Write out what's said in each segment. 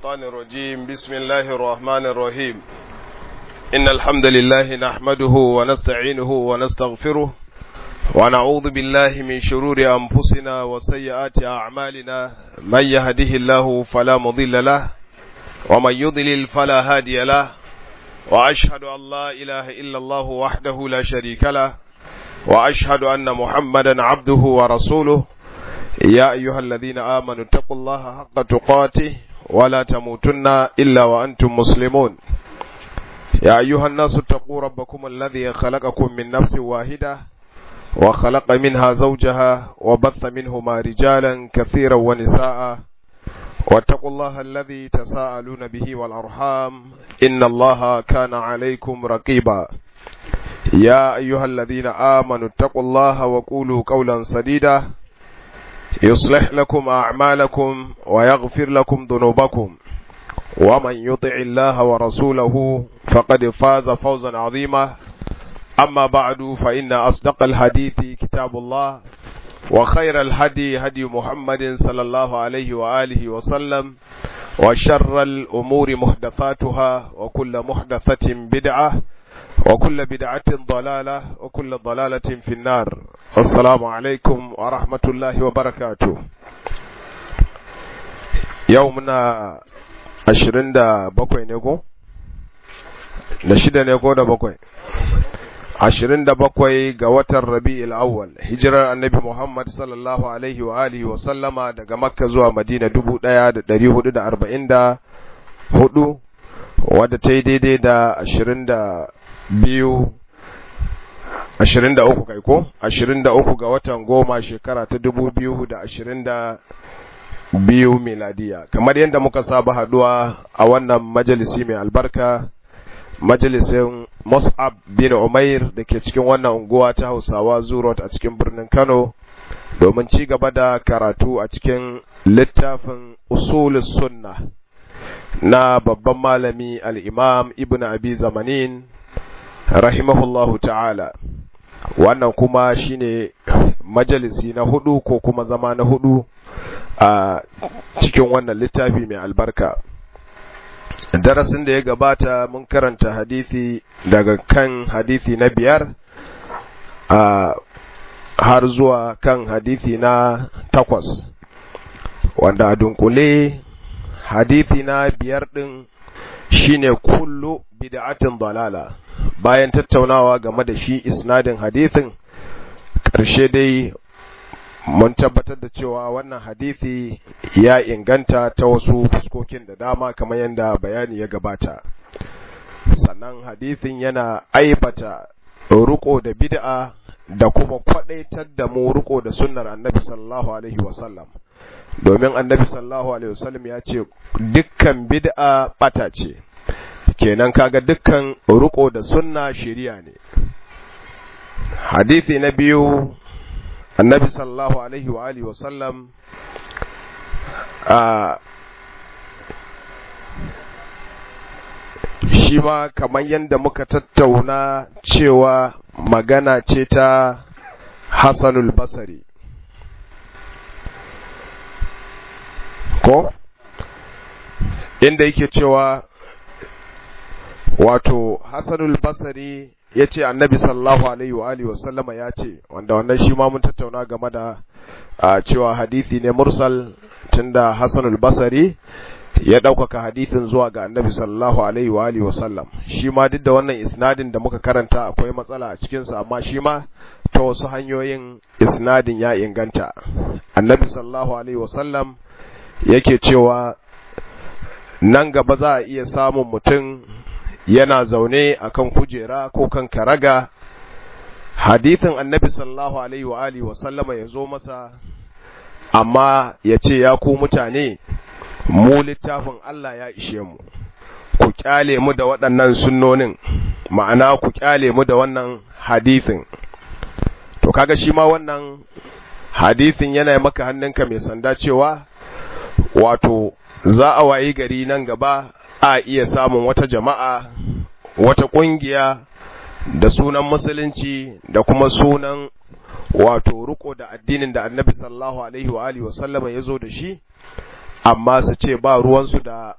الشيطان الرجيم بسم الله الرحمن الرحيم إن الحمد لله نحمده ونستعينه ونستغفره ونعوذ بالله من شرور أنفسنا وسيئات أعمالنا من يهده الله فلا مضل له ومن يضلل فلا هادي له وأشهد أن لا إله إلا الله وحده لا شريك له وأشهد أن محمدا عبده ورسوله يا أيها الذين آمنوا اتقوا الله حق تقاته ولا تموتن إلا وأنتم مسلمون يا أيها الناس اتقوا ربكم الذي خلقكم من نفس واحدة وخلق منها زوجها وبث منهما رجالا كثيرا ونساء واتقوا الله الذي تساءلون به والأرحام إن الله كان عليكم رقيبا يا أيها الذين آمنوا اتقوا الله وقولوا قولا سديدا يصلح لكم أعمالكم ويغفر لكم ذنوبكم ومن يطع الله ورسوله فقد فاز فوزا عظيما أما بعد فإن أصدق الحديث كتاب الله وخير الهدي هدي محمد صلى الله عليه وآله وسلم وشر الأمور محدثاتها وكل محدثة بدعة وكل بدعة ضلالة وكل ضلالة في النار السلام عليكم ورحمة الله وبركاته يومنا ashirin da bakwai ne ko? da shida ne ko da bakwai ashirin da bakwai ga watan rabi'il awwal hijirar annabi muhammad sallallahu alaihi wa alihi wa sallama daga makka zuwa madina dubu ɗaya da ɗari hudu da arba'in da hudu wadda ta yi daidai da ashirin da biyu ashirin da uku kai ko ashirin da uku ga watan goma shekara ta dubu biyu da ashirin da biyu miladiya kamar yadda muka saba haduwa a wannan majalisi mai albarka majalisin mus'ab bin umair da ke cikin wannan unguwa ta hausawa zurot a cikin birnin kano domin ci gaba da karatu a cikin littafin usulus sunna na babban malami al'imam ibn abi zamanin rahimahullahu ta'ala wannan kuma shine majalisi na hudu ko kuma zama na hudu a cikin wannan littafi mai albarka darasin da ya gabata mun karanta hadisi daga kan hadisi na biyar a har zuwa kan hadisi na takwas wanda a dunkule hadisi na biyar din shine kullu bid'atin dalala bayan tattaunawa game da shi isnadin hadisin ƙarshe dai mun tabbatar da cewa wannan hadisi ya inganta ta wasu fuskokin da dama kamar yadda bayani ya gabata sannan hadisin yana aibata riko da bid'a da kuma kwadaitar da mu riko da sunnar annabi sallallahu alaihi wasallam domin annabi sallallahu alaihi wasallam ya ce dukkan bid'a bata ce kenan kaga dukkan riko da sunna shari'a ne hadisi na biyu annabi sallallahu alaihi wa alihi wasallam a shi ma kamar yadda muka tattauna cewa magana ce ta Hassanul Basari ko inda yake cewa wato Hassanul Basari ya ce annabi sallallahu alaihi wa alihi wasallama ya ce wanda wannan shi ma mun tattauna game da cewa hadisi ne mursal tunda Hassanul Basari ya ɗaukaka hadisin zuwa ga annabi sallallahu alaihi wa alihi wasallam shi ma duk da wannan isnadin da muka karanta akwai matsala a cikinsa amma shi ma ta wasu hanyoyin isnadin ya inganta annabi sallallahu alaihi wasallam yake cewa nan gaba za a iya samun mutum yana zaune akan kujera ko kan karaga hadithin annabi sallallahu alaihi wa alihi wa sallama ya zo masa amma ya ce ya ku mutane mu littafin Allah ya ishe mu ku kyale mu da waɗannan sunnonin ma'ana ku kyale mu da wannan hadithin to kaga shi ma wannan hadithin yana maka hannunka mai sanda cewa wato za a wayi gari nan gaba a iya samun wata jama'a wata ƙungiya da sunan musulunci da kuma sunan wato riko da addinin da annabi sallallahu alaihi wa alihi wasallama ya zo da shi amma su ce ba ruwansu da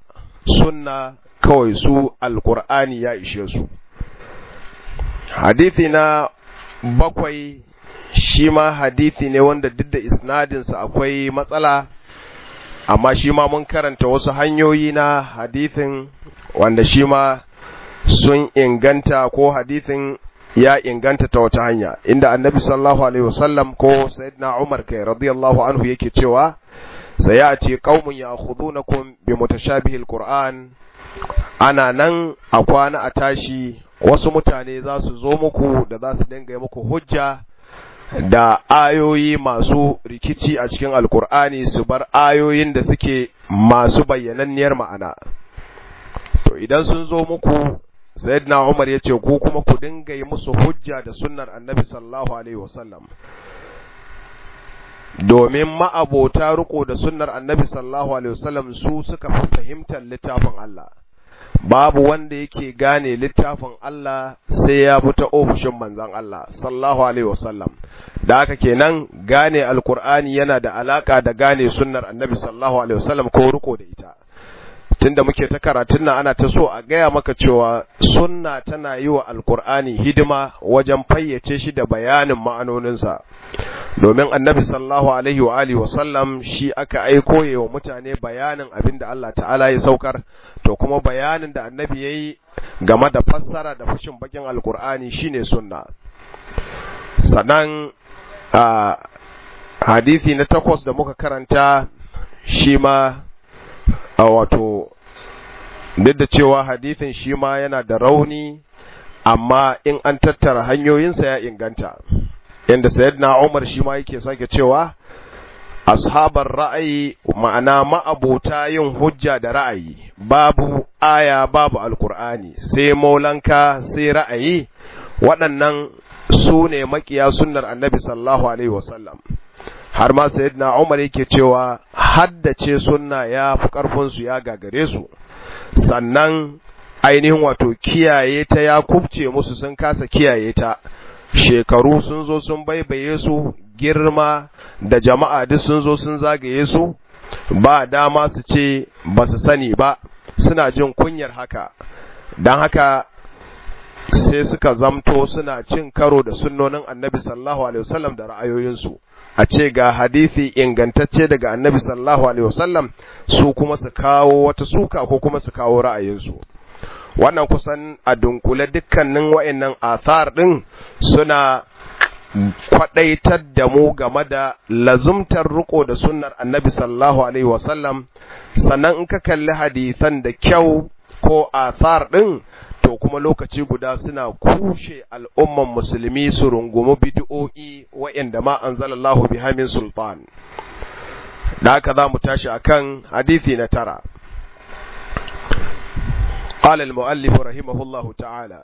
sunna kawai su alkur'ani ya ishe su hadithi na bakwai shi ma hadithi ne wanda duk da isnadinsa akwai matsala amma shi ma mun karanta wasu hanyoyi na hadithin wanda shi ma sun inganta ko hadithin ya inganta ta wata hanya inda annabi sallallahu alaihi wasallam ko sayyidina umar kai radiyallahu anhu yake cewa sayati qaumun ya'khudunakum bi mutashabihil qur'an ana nan a kwana a tashi wasu mutane za su zo muku da za su dinga yi muku hujja da ayoyi masu rikici a cikin alkur'ani su bar ayoyin da suke masu bayyananniyar ma'ana to idan sun zo muku sayyidina umar ya ce ku kuma ku dinga yi musu hujja da sunnar annabi sallallahu alaihi wasallam domin ma'abota riko da sunnar annabi sallallahu alaihi wasallam su suka fi fahimtar littafin Allah babu wanda yake gane littafin Allah sai ya bi ta ofishin manzon Allah sallallahu alaihi wasallam da haka kenan gane alkur'ani yana da alaka da gane sunnar annabi sallallahu alaihi wasallam ko riko da ita tunda muke ta karatun nan ana ta so a gaya maka cewa sunna tana yi wa alkur'ani hidima wajen fayyace shi da bayanin ma'anoninsa domin annabi sallallahu alaihi wa alihi wasallam shi aka aiko ya wa mutane bayanin abin da Allah ta'ala ya saukar to kuma bayanin da annabi ya yi game da fassara da fushin bakin alkur'ani shine sunna sannan a hadisi na takwas da muka karanta shi ma a wato duk da cewa hadisin shi ma yana da rauni amma in an tattara hanyoyinsa ya inganta inda sayyidina Umar shi ma yake sake cewa ashabar ra'ayi ma'ana ma'abota yin hujja da ra'ayi babu aya babu alkur'ani sai maulanka sai ra'ayi waɗannan su ne makiya sunnar annabi sallallahu alaihi wasallam har ma sayyidina Umar yake cewa haddace sunna ya fi karfin su ya gagare su sannan ainihin wato kiyaye ta ya kubce musu sun kasa kiyaye ta shekaru sun zo sun baibaye su girma da jama'a duk sun zo sun zagaye su ba dama su ce ba su sani ba suna jin kunyar haka don haka sai suka zamto suna cin karo da sunnonin annabi sallallahu alaihi wasallam da ra'ayoyinsu a ce ga hadisi ingantacce daga annabi sallallahu alaihi wasallam su kuma su kawo wata suka ko kuma su kawo ra'ayinsu wannan kusan a dunkule dukkanin wa'annan athar din suna kwadaitar da mu game da lazumtar riko da sunnar annabi sallallahu alaihi wasallam sannan in ka kalli hadisan da kyau ko athar din to kuma lokaci guda suna kushe al'umman musulmi su rungumi bid'o'i wa'anda ma anzalallahu biha min sultan da haka za mu tashi akan hadisi na tara قال المؤلف رحمه الله تعالى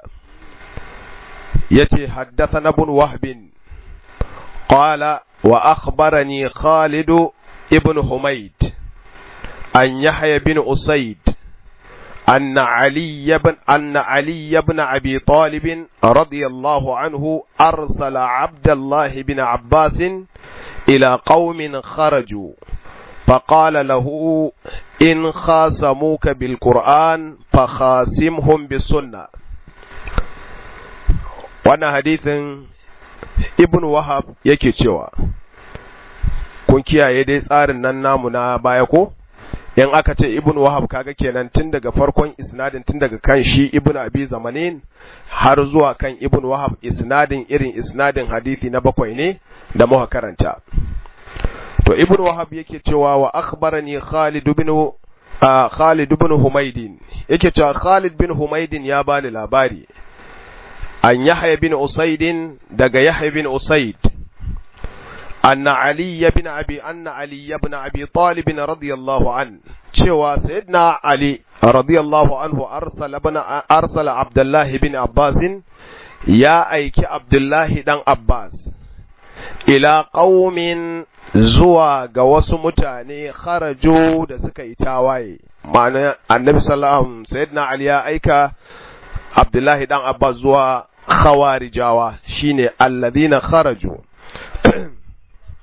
يتي حدثنا ابن وهب قال وأخبرني خالد ابن حميد أن يحيى بن أسيد أن علي بن أن علي بن أبي طالب رضي الله عنه أرسل عبد الله بن عباس إلى قوم خرجوا فقال له إن خاصموك بالقرآن فخاصمهم بالسنة وانا حديث ابن وهب yake cewa kun kiyaye dai tsarin nan namu na baya ko in aka ce ibn wahab kaga kenan tun daga farkon isnadin tun daga kan shi ibn abi zamanin har zuwa kan ibn wahab isnadin irin isnadin hadisi na bakwai ne da muka karanta to ibn wahab yake cewa wa akhbarani khalid ibn uh, khalid ibn humaydin yake cewa khalid bin humaydin ya bani labari an yahya bin usaidin daga yahya bin usaid anna ali ibn abi anna ali ibn abi talib radiyallahu an cewa sayyidina ali radiyallahu anhu arsala ibn arsala abdullah ibn abbas ya aiki abdullahi dan abbas ila qaumin zuwa ga wasu mutane kharaju da suka yi tawaye ma'ana annabi sallallahu sayyidina ali ya aika abdullahi dan abbas zuwa khawarijawa shine alladhina kharaju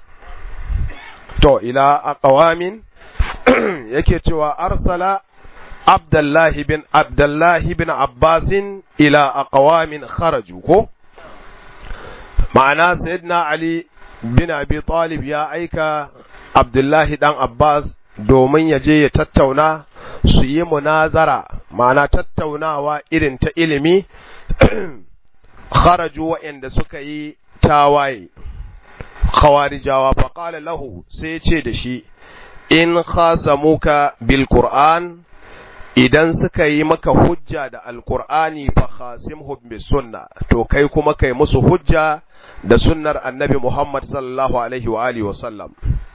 to ila aqwamin yake cewa arsala abdullahi bin abdullahi bin abbasin ila aqwamin kharaju ko ma'ana sayyidina ali bin abi talib ya aika abdullahi dan abbas domin ya je ya tattauna su yi munazara ma'ana tattaunawa irin ta ilimi kharaju wa'anda suka yi tawaye khawarijawa faƙala lahu sai ce da shi in khasamuka bil qur'an idan suka yi maka hujja da alqur'ani fa khasimhum bis sunna to kai kuma kai musu hujja da sunnar annabi Muhammad sallallahu alaihi wa alihi wa sallam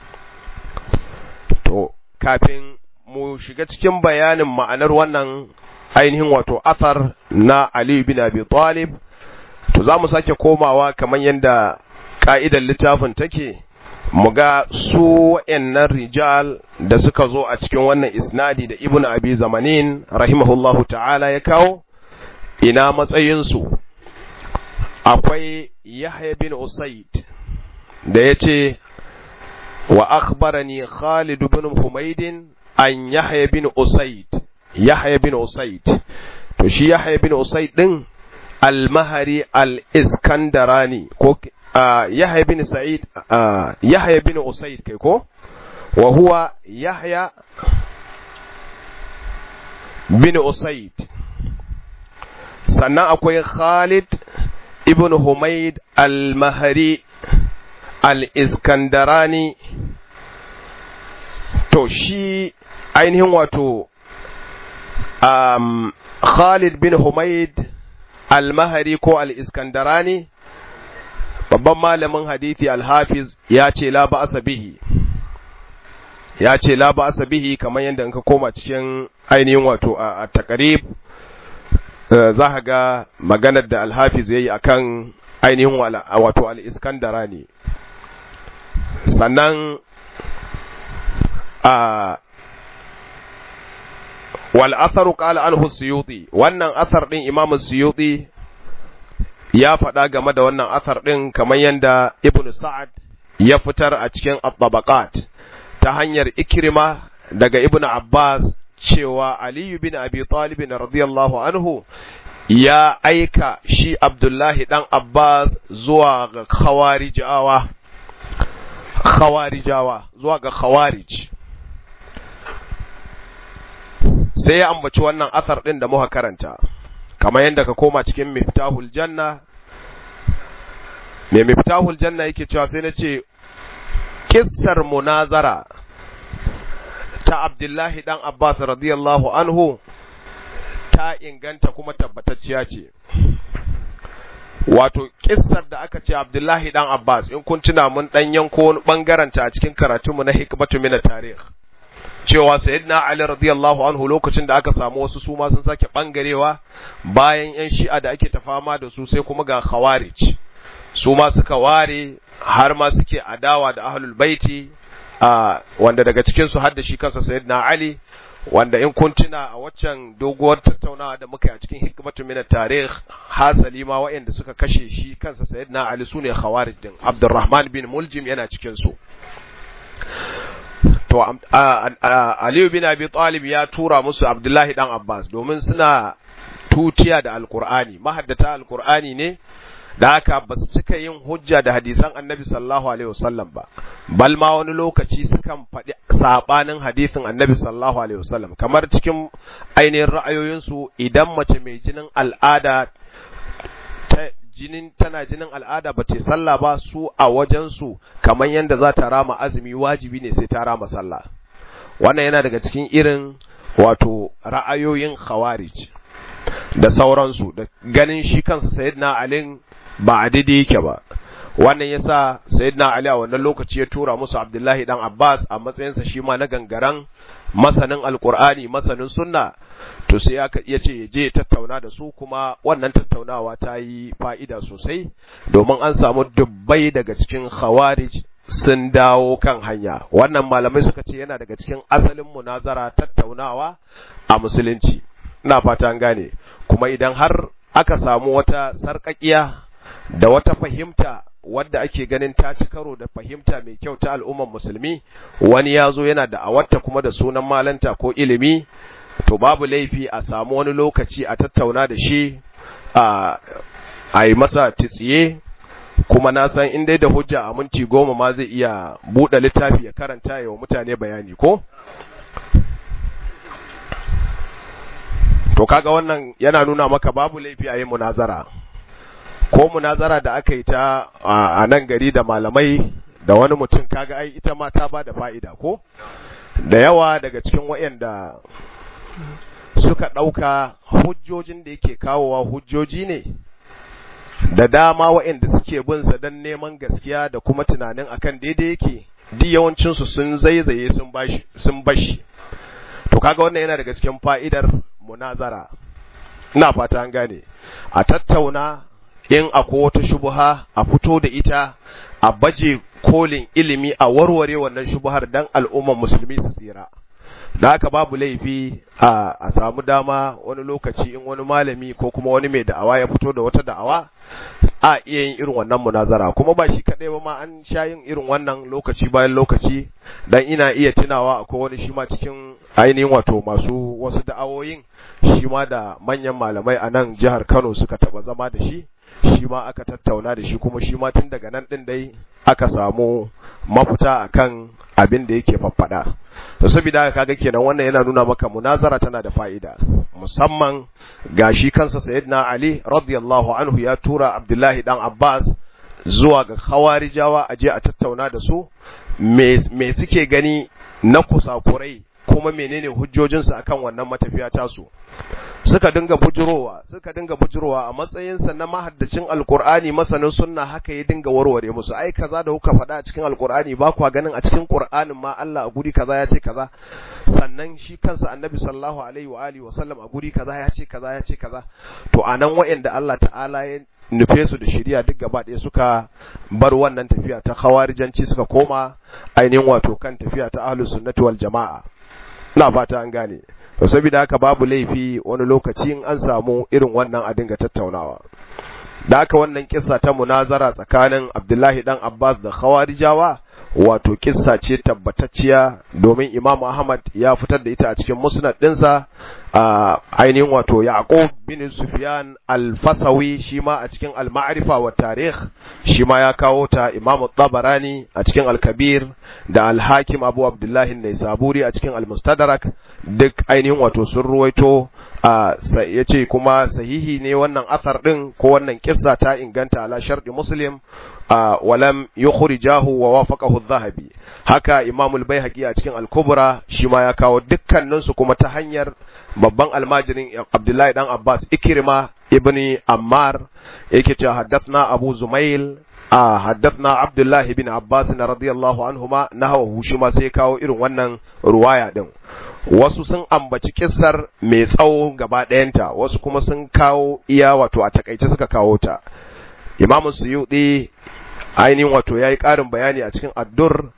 to kafin mu shiga cikin bayanin ma'anar wannan ainihin wato athar na Ali bin Abi Talib to za mu sake komawa kamar yadda ka'idar littafin take mu ga su wa'annan rijal da suka zo a cikin wannan isnadi da ibn abi zamanin rahimahullahu ta'ala ya kawo ina matsayinsu akwai yahya bin usaid da ya ce wa akhbarani khalid bin humaydin an yahya bin usaid yahya bin usaid to shi yahya bin usaid din al-mahari al-iskandarani ko Yahya bin Sa'id Yahya bin Usaid kai ko wa huwa Yahya bin Usaid sannan akwai Khalid ibn Humayd al-Mahri al-Iskandarani to shi ainihin wato um, Khalid bin Humayd al-Mahri ko al-Iskandarani babban malamin hadithi al-Hafiz ya ce la ba'asa bihi ya ce la ba'asa bihi kamar yadda in ka koma cikin ainihin wato a takarib za ka ga maganar da al-Hafiz yayi akan ainihin wato al-Iskandara ne sannan a wal atharu qala anhu suyuti wannan athar din imam suyuti ya faɗa game da wannan athar din kamar yanda ibnu sa'ad ya fitar a cikin at-tabaqat ta hanyar ikrima daga ibnu abbas cewa ali bin abi talib radiyallahu anhu ya aika shi abdullahi dan abbas zuwa ga khawarijawa khawarijawa zuwa ga khawarij sai ya ambaci wannan athar ɗin da muka karanta kamar yadda ka koma cikin miftahul janna mai miftahul janna yake cewa sai na ce kissar munazara ta abdullahi dan abbas radiyallahu anhu ta inganta kuma tabbatacciya ce wato kissar da aka ce abdullahi dan abbas in kun tuna mun dan yanko wani bangaren ta a cikin karatunmu na hikmatu min tarikh cewa sayyidina Ali radiyallahu anhu lokacin da aka samu wasu su ma sun sake bangarewa bayan yan shi'a da ake ta fama da su sai kuma ga khawarij su ma suka ware har ma suke adawa da ahlul baiti a wanda daga cikin su hadda shi kansa sayyidina Ali wanda in kun tuna a waccan doguwar tattaunawa da muka yi a cikin hikmatu min tarikh hasali ma waɗanda suka kashe shi kansa sayyidina Ali sune khawarij din Abdurrahman bin Muljim yana cikin su to Aliyu bin Abi Talib ya tura musu Abdullahi dan Abbas domin suna tutiya da Alkur'ani mahaddata Alkur'ani ne da haka ba su cika yin hujja da hadisan Annabi sallallahu alaihi wasallam ba bal ma wani lokaci sukan faɗi sabanin hadisin Annabi sallallahu alaihi wasallam kamar cikin ainihin ra'ayoyinsu idan mace mai jinin al'ada ta jinin tana jinin al'ada ba ce sallah ba su a wajensu kamar yadda za ta rama azumi wajibi ne sai ta rama sallah wannan yana daga cikin irin wato ra'ayoyin khawarij da sauransu da ganin shi kansa sayyidina ali ba a daidai yake ba wannan yasa sayyidina ali a wannan lokaci ya tura musu abdullahi dan abbas a matsayinsa shi ma na gangaran masanin alqur'ani masanin sunna to sai aka iya ce je ya tattauna da su kuma wannan tattaunawa ta yi fa'ida sosai domin an samu dubbai daga cikin khawarij sun dawo kan hanya wannan malamai suka ce yana daga cikin asalin munazara tattaunawa a musulunci ina fata an gane kuma idan har aka samu wata sarƙaƙiya da wata fahimta wadda ake ganin ta ci karo da fahimta mai kyau ta al'ummar musulmi wani ya zo yana da awatta kuma da sunan malanta ko ilimi to babu laifi a samu wani lokaci a tattauna da shi a a yi masa titsiye kuma na san in dai da hujja a minti goma ma zai iya buɗe littafi ya karanta ya wa mutane bayani ko to kaga wannan yana nuna maka babu laifi a yi munazara ko munazara da aka yi ta a nan gari da malamai da wani mutum kaga ai ita ma ta ba da fa'ida ko da yawa daga cikin waɗanda suka ɗauka hujjojin da yake kawowa hujjoji ne da dama waɗanda suke bin sa don neman gaskiya da kuma tunanin akan daidai yake duk yawancinsu sun zaizaye sun bashi sun bashi to kaga wannan yana daga cikin fa'idar munazara ina fata an gane a tattauna in akwai wata shubuha a fito da ita a baje kolin ilimi a warware wannan shubuhar dan al'ummar musulmi su tsira da haka babu laifi a, a samu dama wani lokaci in wani malami ko kuma wani mai da'awa ya fito da wata da'awa a iya yin irin wannan munazara kuma ba shi kadai ba ma an sha yin irin wannan lokaci bayan lokaci dan ina iya tunawa akwai wani shi ma cikin ainihin wato masu wasu da'awoyin shi ma da manyan malamai a nan jihar Kano suka taba zama da shi shi ma aka tattauna da shi kuma shi ma tun daga nan din dai aka samu mafita akan abin da yake faffada to saboda haka kaga kenan wannan yana nuna maka munazara tana da fa'ida musamman ga shi kansa sayyidina Ali radiyallahu anhu ya tura Abdullahi dan Abbas zuwa ga khawarijawa a je a tattauna da su me me suke gani na kusakurai kuma menene hujjojinsu akan wannan matafiya tasu suka dinga bujurowa suka dinga bujurowa a matsayinsa na mahaddacin alkur'ani masanin sunna haka ya dinga warware musu ai kaza da kuka faɗa a cikin alkur'ani ba kwa ganin a cikin qur'anin ma Allah a guri kaza ya ce kaza sannan shi kansa annabi sallallahu alaihi wa alihi wa sallam a guri kaza ya ce kaza ya ce kaza to anan wa'anda Allah ta'ala ya nufe su da shari'a duk gaba ɗaya suka bar wannan tafiya ta khawarijanci suka koma ainihin wato kan tafiya ta ahlus sunnati wal jama'a ina fata an gane to saboda haka babu laifi wani lokaci in an samu irin wannan a dinga tattaunawa da haka wannan kissa ta munazara tsakanin Abdullahi dan Abbas da Khawarijawa wato kissa ce tabbatacciya domin Imam Ahmad ya fitar da ita a cikin musnad ɗinsa a ainihin wato Yaqub bin Sufyan al-Fasawi shi ma a cikin al-Ma'rifa wa Tarikh shi ma ya kawo ta Imam Tabarani a cikin al-Kabir da al-Hakim Abu Abdullah an-Naisaburi a cikin al-Mustadrak duk ainihin wato sun ruwaito ya ce kuma sahihi ne wannan athar din ko wannan kissa ta inganta ala sharɗi muslim walam yukhrijahu wa wafaqahu adh-dhahabi haka imam al-baihaqi a cikin al-kubra shi ma ya kawo dukkanin su kuma ta hanyar babban almajirin abdullahi dan abbas ikrima ibni ammar yake cewa haddathna abu zumail a haddathna abdullahi bin abbas radiyallahu anhuma nahawu shi ma sai kawo irin wannan ruwaya din wasu sun ambaci kissar mai tsawo gaba ɗayanta wasu kuma sun kawo iya wato a takaice suka kawo ta imamu suyuɗi ainihin wato ya yi ƙarin bayani a cikin addur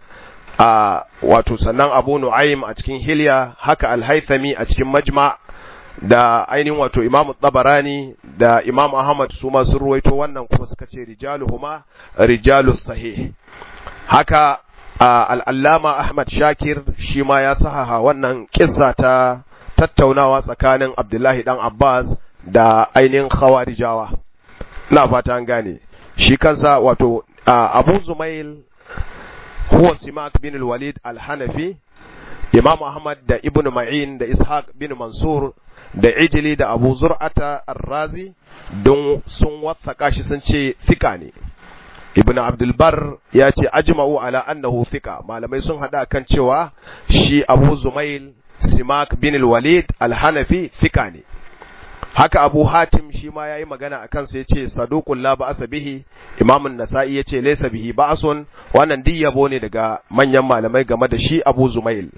a wato sannan abu nu'aim a cikin hilya haka alhaithami a cikin majma da ainihin wato imamu tabarani da imamu ahmad su ma sun ruwaito wannan kuma suka ce rijaluhuma rijalus sahih haka al'allama Ahmad Shakir shi ma ya sahaha wannan kissa ta tattaunawa tsakanin Abdullahi ɗan Abbas da ainihin Khawarijawa. Na fata an gane, shi kansa wato Abu Zumail huwa Simak bin Walid al-Hanafi, Imam Ahmad da Ibn Ma'in da Ishaq bin Mansur da Ijili da Abu Zur'ata ar-Razi don sun wathaka shi sun ce thika ne. ibn abdulbar ya ce ajma'u ala annahu thika malamai sun hada kan cewa shi abu zumail simak bin walid al-hanafi thika ne haka abu hatim shi ma yayi magana akan sa yace saduqul la ba'sa bihi imam an-nasa'i yace laysa bihi ba'sun wannan duk yabo ne daga manyan malamai game da shi abu zumail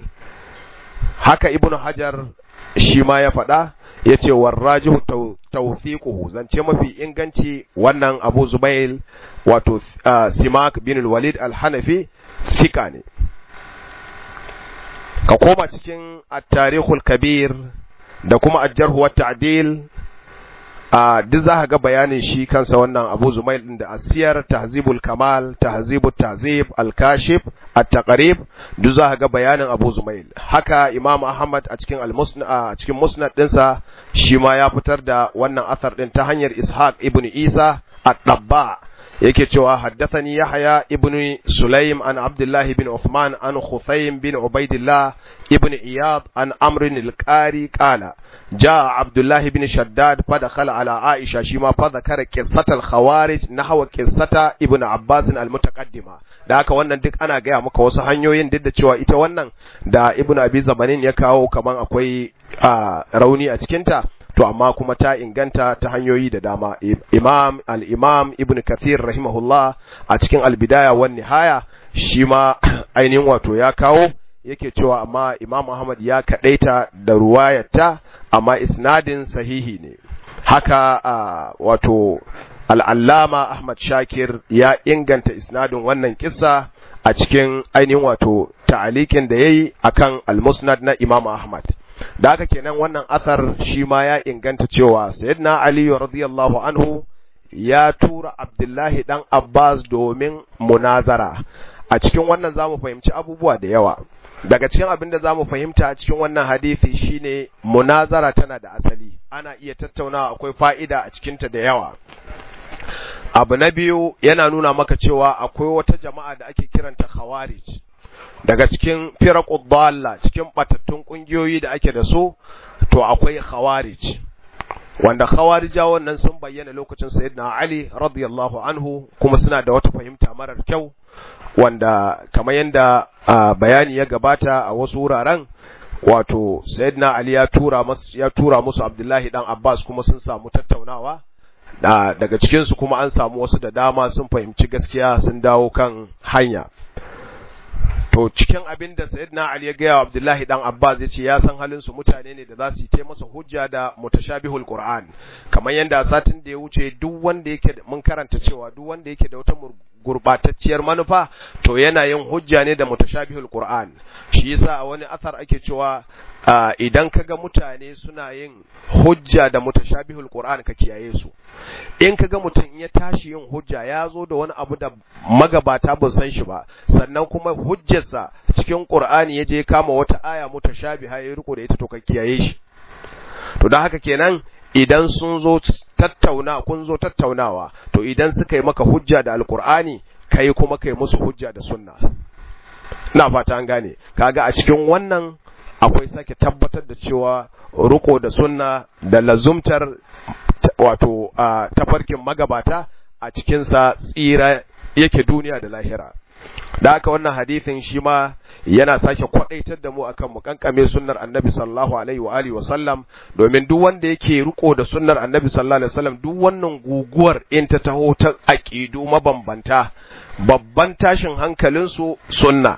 haka ibnu hajar shi ma ya faɗa ya ce warrajihu tawthiquhu zance mafi inganci wannan Abu Zubail wato Simak bin Walid al-Hanafi fika ne ka koma cikin at-tarikhul kabir da kuma al-jarh wa ta'dil a duk za ga bayanin shi kansa wannan Abu Zumail din da Asiyar Tahzibul Kamal Tahzibut Tahzib Al-Kashif At-Taqrib duk za ga bayanin Abu Zumail haka Imam Ahmad a cikin Al-Musnad a cikin Musnad dinsa shi ma ya fitar da wannan athar din ta hanyar Ishaq ibn Isa At-Tabba yake cewa haddathani Yahya ibn Sulaim an Abdullah ibn Uthman an Khuthaym bin Ubaidillah ibn Iyad an Amr al-Qari qala جاء عبد الله بن شداد فدخل على عائشة شما فذكر قصة الخوارج نحو قصة ابن عباس المتقدمة da haka wannan duk ana gaya maka wasu hanyoyin duk da cewa ita wannan da ibn abi zamanin ya kawo kaman akwai rauni a cikinta to amma kuma ta inganta ta hanyoyi da dama imam al-imam ibn kathir rahimahullah a cikin al-bidaya wan nihaya shi ma ainihin wato ya kawo yake cewa amma imam ahmad ya kadaita da ruwayarta amma isnadin sahihi ne haka wato al'allama ahmad shakir ya inganta isnadin wannan kissa a cikin ainihin wato ta'alikin da ya yi a kan al-musnad na imam ahmad da haka kenan wannan asar shi ma ya inganta cewa sayyidina ali radiyallahu anhu ya tura abdullahi dan abbas domin munazara a cikin wannan za mu fahimci abubuwa da yawa daga cikin abin da za mu fahimta a cikin wannan hadisi shine munazara tana da asali ana iya tattaunawa akwai fa'ida a cikinta da yawa abu na biyu yana nuna maka cewa akwai wata jama'a da ake kiranta khawarij daga cikin firaqud dalla cikin batattun kungiyoyi da ake da su to akwai khawarij wanda khawarija wannan sun bayyana lokacin sayyidina ali radiyallahu anhu kuma suna da wata fahimta marar kyau wanda kamar yadda bayani ya gabata a wasu wuraren wato sayyidina ali ya tura musu ya tura musu abdullahi dan abbas kuma sun samu tattaunawa da daga cikin su kuma an samu wasu da dama sun fahimci gaskiya sun dawo kan hanya to cikin abin da sayyidina ali ya gaya wa abdullahi dan abbas ya ce ya san halin su mutane ne da za su yi masa hujja da mutashabihul qur'an kamar yadda satin da ya wuce duk wanda yake mun karanta cewa duk wanda yake da wata gurbatacciyar manufa to yana yin hujja ne da mutashabihul qur'an shi yasa a wani asar ake cewa idan kaga mutane suna yin hujja da mutashabihul qur'an ka kiyaye su in kaga mutum ya tashi yin hujja ya zo da wani abu da magabata ba san shi ba sannan kuma hujjarsa cikin qur'ani ya je kama wata aya mutashabiha ya riko da ita to ka kiyaye shi to don haka kenan idan sun zo tattauna kun zo tattaunawa to idan suka yi maka hujja da alkur'ani kai kuma kai musu hujja da sunna ina fata an gane kaga a cikin wannan akwai sake tabbatar da cewa ruko da sunna da lazumtar wato tafarkin magabata a cikinsa tsira yake duniya da lahira da haka wannan hadithin shi ma yana sake kwadaitar da mu akan mu kankame sunnar annabi sallallahu alaihi wa alihi wa sallam domin duk wanda yake riko da sunnar annabi sallallahu alaihi wa sallam duk wannan guguwar in ta taho ta aqidu mabambanta babban tashin hankalin su sunna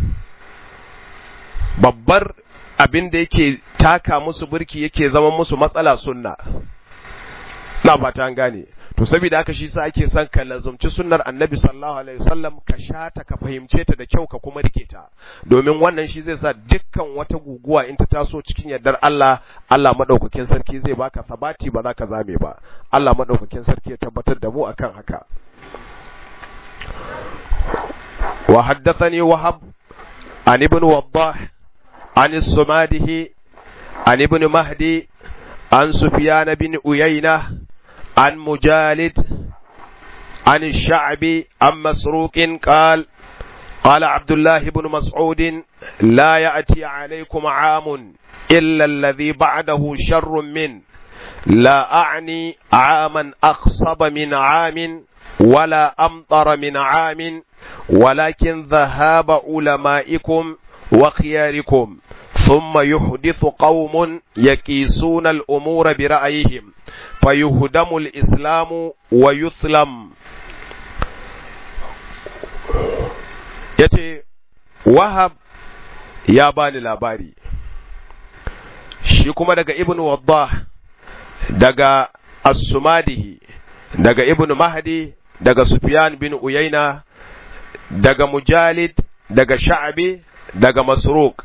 babbar abin da yake taka musu burki yake zama musu matsala sunna na fata an gane to saboda haka shi sa ake son ka lazumci sunnar annabi sallallahu alaihi wasallam ka shata ka fahimce ta da kyau ka kuma rike ta domin wannan shi zai sa dukkan wata guguwa in ta taso cikin yardar Allah Allah madaukakin sarki zai baka sabati ba za ka zame ba Allah madaukakin sarki ya tabbatar da mu akan haka wa haddathani wahab an ibn waddah an as-sumadihi an ibn mahdi an sufyan bin uyaynah عن مجالد عن الشعبي عن مسروق قال قال عبد الله بن مسعود لا يأتي عليكم عام إلا الذي بعده شر من لا أعني عاما أخصب من عام ولا أمطر من عام ولكن ذهاب علمائكم وخياركم ثم يحدث قوم يكيسون الأمور برأيهم فيهدم الإسلام ويثلم yace wahab ya bani labari shi kuma daga ibn waddah daga as-sumadihi daga ibn mahdi daga sufyan bin uyayna daga mujalid daga sha'bi daga masruq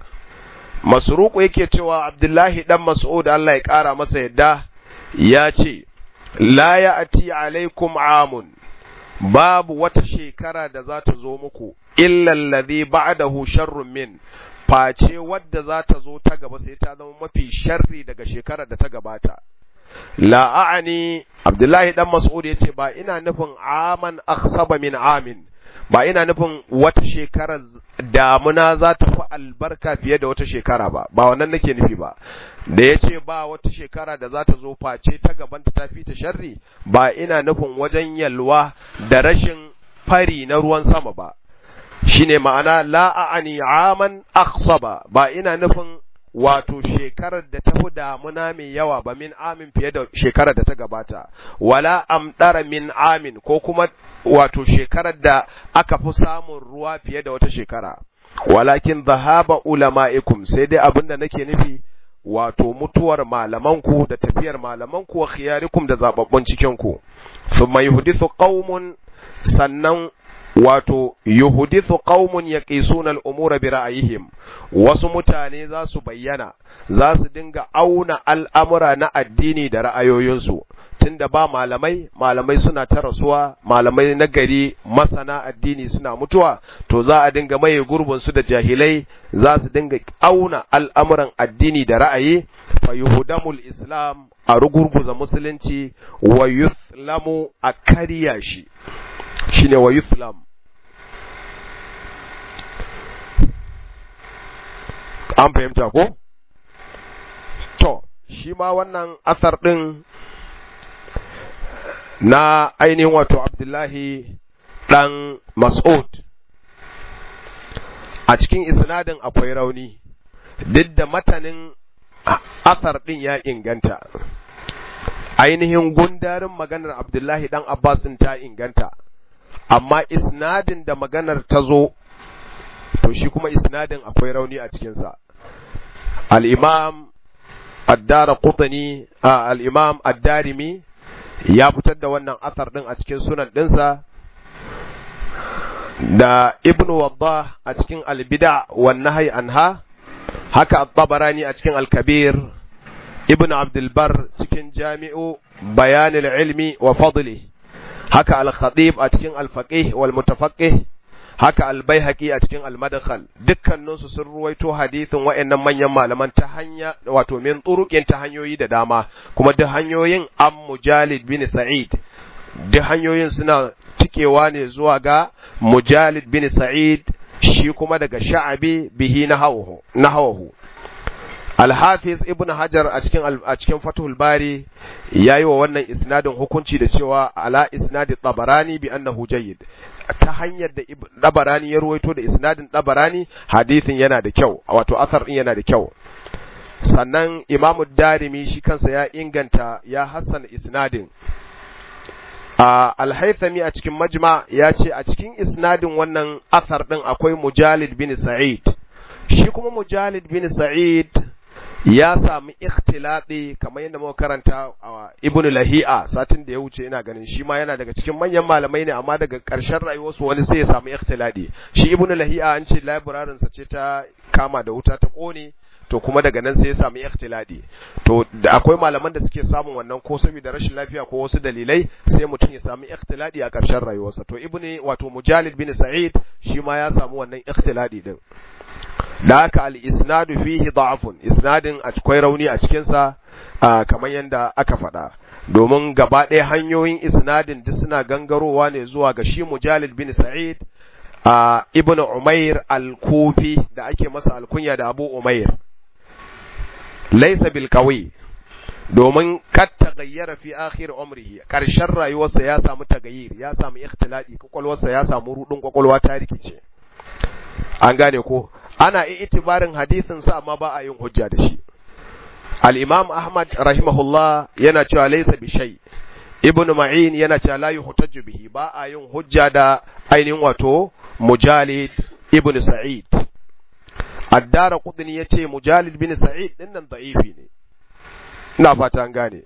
masruq yake cewa abdullahi dan mas'ud Allah ya kara masa yadda ya ce la ya'ti alaikum amun babu wata shekara da za ta zo muku illa alladhi ba'dahu sharrun min face wadda za ta zo ta gaba sai ta zama mafi sharri daga shekarar da ta gabata la a'ani abdullahi dan mas'ud yace ba ina nufin aman akhsaba min amin ba ina nufin wata shekarar damuna za ta fi albarka fiye da wata shekara ba ba wannan nake nufi ba da ya ce ba wata shekara da za ta zo face ta gabanta ta fi ta sharri ba ina nufin wajen yalwa da rashin fari na ruwan sama ba shine ma'ana la'ani aman aksaba ba ina nufin wato shekarar da ta fi damuna mai yawa ba min amin fiye da shekarar da ta gabata wala amdara min amin ko kuma wato shekarar da aka fi samun ruwa fiye da wata shekara walakin zahaba ulama'ikum sai dai abin da nake nufi wato mutuwar malamanku da tafiyar malamanku wa khiyarikum da zababbun cikinku thumma yuhdithu qaumun sannan wato yuhdithu qaumun yaqisuna al-umura bi ra'ayihim wasu mutane za su bayyana za su dinga auna al'amura na addini da ra'ayoyinsu tunda ba malamai malamai suna ta rasuwa malamai na gari masana addini suna mutuwa to za a dinga maye gurbin su da jahilai za su dinga auna al'amuran addini da ra'ayi fa yuhdamul islam a rugurguza musulunci wa yuthlamu a kariya shi shine wa yuthlam an fahimta ko to shi ma wannan asar ɗin na ainihin wato abdullahi ɗan mas'ud a cikin isnadin akwai rauni duk da matanin asar ɗin ya inganta ainihin gundarin maganar abdullahi ɗan abbas ta inganta amma isnadin da maganar ta zo to shi kuma isnadin akwai rauni a cikinsa al'imam addara kutani al'imam addarimi ya fitar da wannan asar ɗin a cikin sunan ɗinsa da ibnu wadda a cikin albida wan nahyi anha haka at-tabarani a cikin al-kabir ibnu abdulbar cikin jami'u bayanil ilmi wa fadli haka al-khatib a cikin al-faqih wal mutafaqqih haka al-baihaqi a cikin al-madkhal dukkaninsu sun ruwaito hadisin wayannan manyan malaman ta hanya wato min turuqin ta hanyoyi da dama kuma duk hanyoyin am mujalid bin sa'id duk hanyoyin suna cikewa ne zuwa ga mujalid bin sa'id shi kuma daga sha'abi bihi nahawu nahawu Al-Hafiz Ibn Hajar a cikin a cikin Fathul Bari yayi wa wannan isnadin hukunci da cewa ala isnadi Tabarani bi annahu jayyid ta hanyar da Tabarani ya ruwaito da isnadin Tabarani hadisin yana da kyau wato asar din yana da kyau sannan Imam Darimi shi kansa ya inganta ya hassana isnadin Al-Haythami a cikin Majma ya ce a cikin isnadin wannan asar din akwai Mujalid bin Sa'id shi kuma Mujalid bin Sa'id ya sami ikhtilati kamar yadda muka karanta a Ibn Lahi'a satin da ya wuce ina ganin shi ma yana daga cikin manyan malamai ne amma daga ƙarshen rayuwarsu wani sai ya sami ikhtilati shi Ibn Lahi'a an ce library sa ce ta kama da wuta ta kone to kuma daga nan sai ya sami ikhtilati to da akwai malaman da suke samun wannan ko saboda rashin lafiya ko wasu dalilai sai mutum ya sami ikhtilati a ƙarshen rayuwarsa to Ibn wato Mujalid bin Sa'id shi ma ya samu wannan ikhtilati din da haka al-isnadu fihi da'afun isnadin akwai rauni a cikinsa kamar yadda aka faɗa domin gaba ɗaya hanyoyin isnadin duk suna gangarowa ne zuwa ga shi mujalid bin sa'id a ibnu umair al-kufi da ake masa alkunya da abu umair laysa bil qawi domin kat tagayyara fi akhir umrihi karshen rayuwarsa ya samu tagayyir ya samu ikhtilati kwakwalwarsa ya samu rudin kwakwalwa ta rikice an gane ko ana itibarin hadisin sa amma ba a yin hujja da shi al-imam ahmad rahimahullah yana cewa laysa bi shay ibnu ma'in yana cewa la yuhtaju bihi ba a yin hujja da ainihin wato mujalid ibnu sa'id ad-dara qudni yace mujalid bin sa'id din nan da'ifi ne ina fata an gane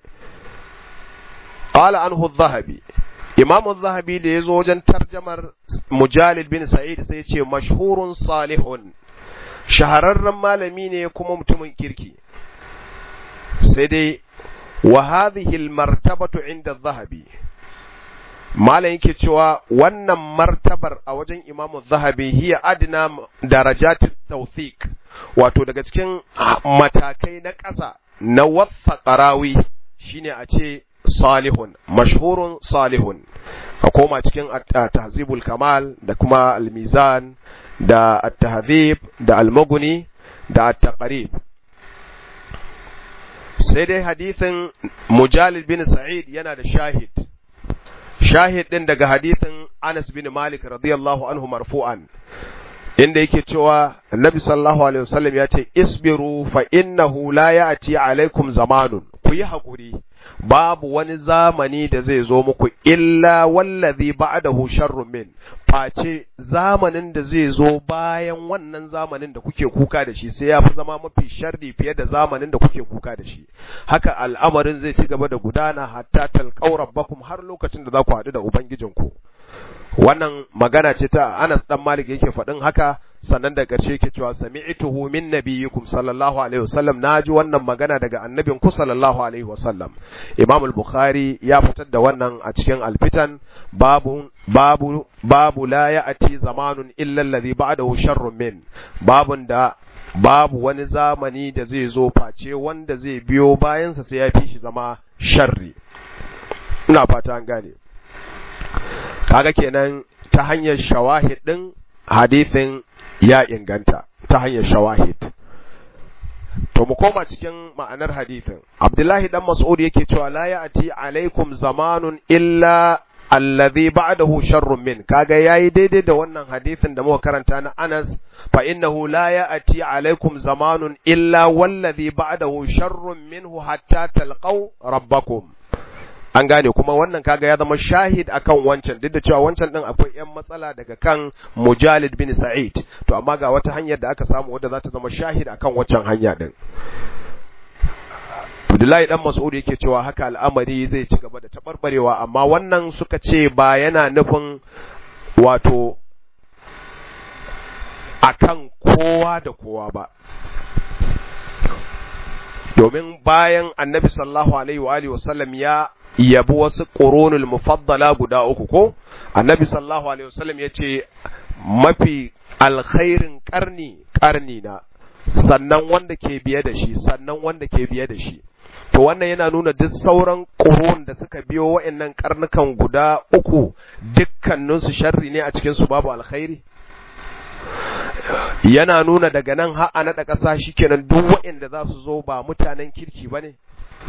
qala anhu adh-dhahabi imam adh-dhahabi da yazo wajen tarjamar mujalid bin sa'id sai yace mashhurun salihun shahararren malami ne kuma mutumin kirki sai dai wa hadhihi almartabatu inda zahabi malam yake cewa wannan martabar a wajen imamu zahabi hiya adna darajati tawthiq wato daga cikin matakai na ƙasa na wasa qarawi shine a ce salihun mashhurun salihun a koma cikin tahzibul kamal da kuma al-mizan da at-tahzib da al-mughni da at-taqrib sai dai hadithin mujalid bin sa'id yana da shahid shahid din daga hadithin Anas bin Malik radiyallahu anhu marfu'an inda yake cewa Annabi sallallahu alaihi wasallam ya ce isbiru fa innahu la ya'ti alaikum zamanun ku yi hakuri babu wani zamani da zai zo muku illa wallazi ba'dahu sharrun min face zamanin da zai zo bayan wannan zamanin da kuke kuka da shi sai ya fi zama mafi sharri fiye da zamanin da kuke kuka da shi haka al'amarin zai ci gaba da gudana hatta talqaw rabbakum har lokacin da za ku haɗu da ubangijinku wannan magana ce ta Anas dan Malik yake faɗin haka sannan da ƙarshe yake cewa sami'tuhu min nabiyyikum sallallahu alaihi wasallam naji wannan magana daga annabin ku sallallahu alaihi wasallam Imam al-Bukhari ya fitar da wannan a cikin al-Fitan babu babu babu la ya'ti zamanun illa alladhi ba'dahu sharrun min babun da babu wani zamani da zai zo face wanda zai biyo bayansa sai ya fi shi zama sharri ina fata an gane kaga kenan ta hanyar shawahid din hadithin ya inganta ta hanyar shawahid to mu koma cikin ma'anar hadithin abdullahi dan mas'ud yake cewa la ya'ti alaikum zamanun illa alladhi ba'dahu sharrun min kaga yayi daidai da wannan hadithin da muka karanta na Anas fa innahu la ya'ti alaikum zamanun illa wallazi ba'dahu sharrun minhu hatta talqaw rabbakum an gane kuma wannan kaga ya zama shahid akan wancan duk da cewa wancan din akwai yan matsala daga kan Mujalid bin Sa'id to amma ga wata hanyar da aka samu wadda za ta zama shahid akan wancan hanya din Abdullahi dan Mas'ud yake cewa haka al'amari zai ci gaba da tabarbarewa amma wannan suka ce ba yana nufin wato akan kowa da kowa ba domin bayan annabi sallallahu alaihi wa alihi wasallam ya yabi wasu ƙoronul mufaddala guda uku ko annabi sallallahu alaihi wasallam ya ce mafi alkhairin ƙarni ƙarni na sannan wanda ke biye da shi sannan wanda ke biye da shi to wannan yana nuna duk sauran ƙoron da suka biyo wa'annan karnukan guda uku dukkaninsu sharri ne a cikin su babu alkhairi yana nuna daga nan har a naɗa ƙasa shikenan duk wa'anda za su zo ba mutanen kirki ba ne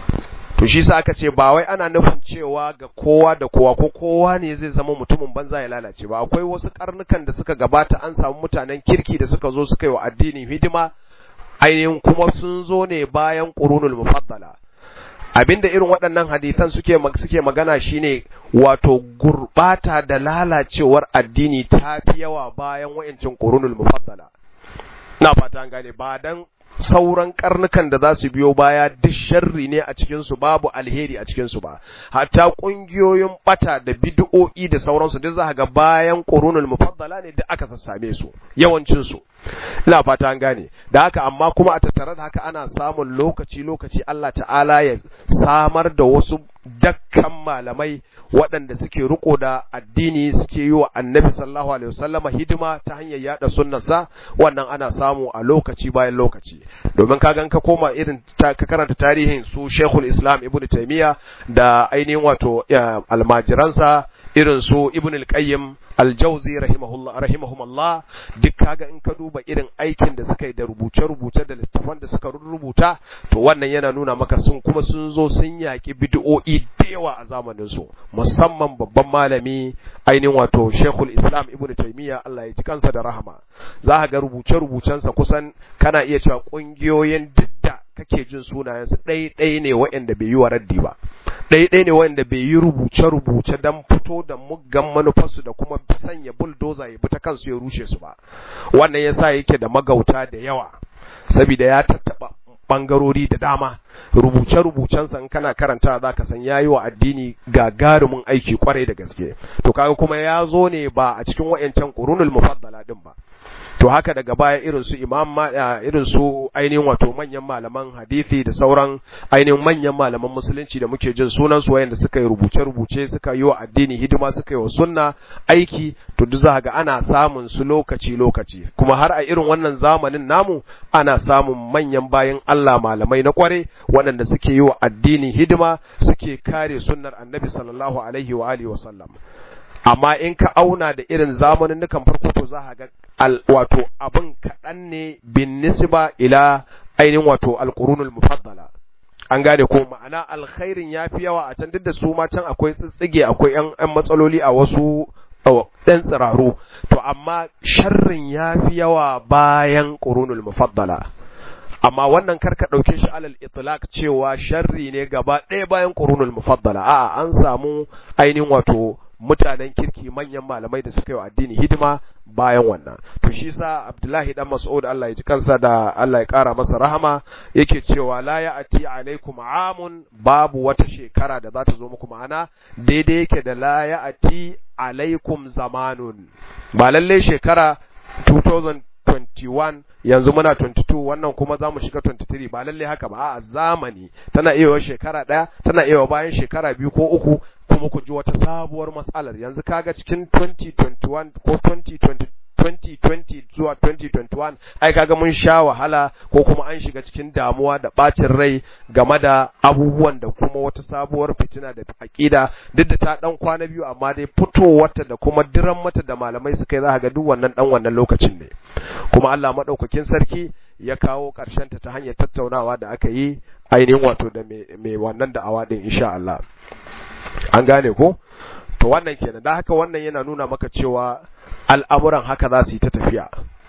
to shi sa aka ce ba wai ana nufin cewa ga kowa da kowa ko kowa ne zai zama mutumin banza ya lalace ba akwai wasu karnukan da suka gabata an samu mutanen kirki da suka zo suka yi wa addinin hidima ainihin kuma sun zo ne bayan qurunul mufaddala abinda irin waɗannan hadisan suke suke magana shine wato gurbata da lalacewar addini ta fi yawa bayan wayancin qurunul mufaddala ina fata an gane ba dan sauran karnukan da za su biyo baya duk sharri ne a cikinsu babu alheri a cikinsu ba hatta ƙungiyoyin bata da bid'o'i da sauransu duk za ga bayan qurunul mufaddala ne duk aka sassame su yawancin su ina fata an gane da haka amma kuma a tattare da haka ana samun lokaci lokaci Allah ta'ala ya samar da wasu dakkan malamai waɗanda suke riko da addini suke yi wa annabi sallallahu alaihi wasallama hidima ta hanyar yada sunnarsa wannan ana samu a lokaci bayan lokaci domin ka gan ka koma irin ka karanta tarihin su Sheikhul Islam Ibn Taymiyyah da ainihin wato almajiransa irin su Ibn al-Qayyim al-Jawzi rahimahullah rahimahumullah duk kaga in ka duba irin aikin da suka yi da rubuce-rubuce da littafan da suka rubuta to wannan yana nuna maka sun kuma sun zo sun yaki bid'o'i da yawa a zamanin su musamman babban malami ainihin wato Sheikhul Islam Ibn Taymiyyah Allah ya ji kansa da rahama za ka ga rubuce-rubucensa kusan kana iya cewa kungiyoyin didda kake jin sunayensu ɗai-ɗai ne waɗanda bai yi wa raddi ba ɗai-ɗai ne waɗanda bai yi rubuce-rubuce don fito da muggan manufarsu da kuma sanya buldoza ya bi ta kansu ya rushe su ba wannan yasa yake da magauta da yawa saboda ya tattaɓa ɓangarori da dama rubuce-rubucensa in kana karanta za ka san ya yi wa addini gagarumin aiki kwarai da gaske to kaga kuma ya zo ne ba a cikin wa'yancan ƙurunul mufaddala din ba to haka daga baya irin su imam irin su ainihin wato manyan malaman hadisi da sauran ainihin manyan malaman musulunci da muke jin sunan su wayanda suka yi rubuce rubuce suka yi wa addini hidima suka yi wa sunna aiki to duk za ga ana samun su lokaci lokaci kuma har a irin wannan zamanin namu ana samun manyan bayan Allah malamai na kware waɗanda suke yi wa addini hidima suke kare sunnar annabi sallallahu alaihi wa alihi wa sallam amma in ka auna da irin zamanin nukan farko to za ga wato abin kaɗan ne bin nisba ila ainihin wato alƙurunul mufaddala an gane ko ma'ana alkhairin ya fi yawa a can duk da su ma can akwai tsitsige akwai yan matsaloli a wasu ɗan tsiraru to amma sharrin ya fi yawa bayan ƙurunul mufaddala amma wannan karka ɗauke shi alal itlaq cewa sharri ne gaba ɗaya bayan ƙurunul mufaddala a'a an samu ainihin wato mutanen kirki manyan malamai da suka yi wa addini hidima bayan wannan to shi sa Abdullahi dan Mas'ud Allah ya ji kansa da Allah ya kara masa rahama yake cewa la ya'ti alaikum amun babu wata shekara da za ta zo muku ma'ana daidai yake da la ya'ti alaikum zamanun ba lalle shekara 2021 yanzu muna 22 wannan kuma za mu shiga 23 ba lalle haka ba a zamani tana iya shekara ɗaya tana iya bayan shekara biyu ko uku kuma ku ji wata sabuwar matsalar yanzu kaga cikin 2021 ko 2020 2020 zuwa 2021 ai kaga mun sha wahala ko kuma an shiga cikin damuwa da bacin rai game da abubuwan da kuma wata sabuwar fitina da aƙida duk da ta dan kwana biyu amma dai fitowarta da kuma diran mata da malamai suka yi za ga duk wannan dan wannan lokacin ne kuma Allah madaukakin sarki ya kawo ƙarshen ta ta hanyar tattaunawa da aka yi ainihin wato da mai wannan da'awa din insha Allah an gane ko to wannan kenan da haka wannan yana nuna maka cewa al'amuran haka za su yi ta tafiya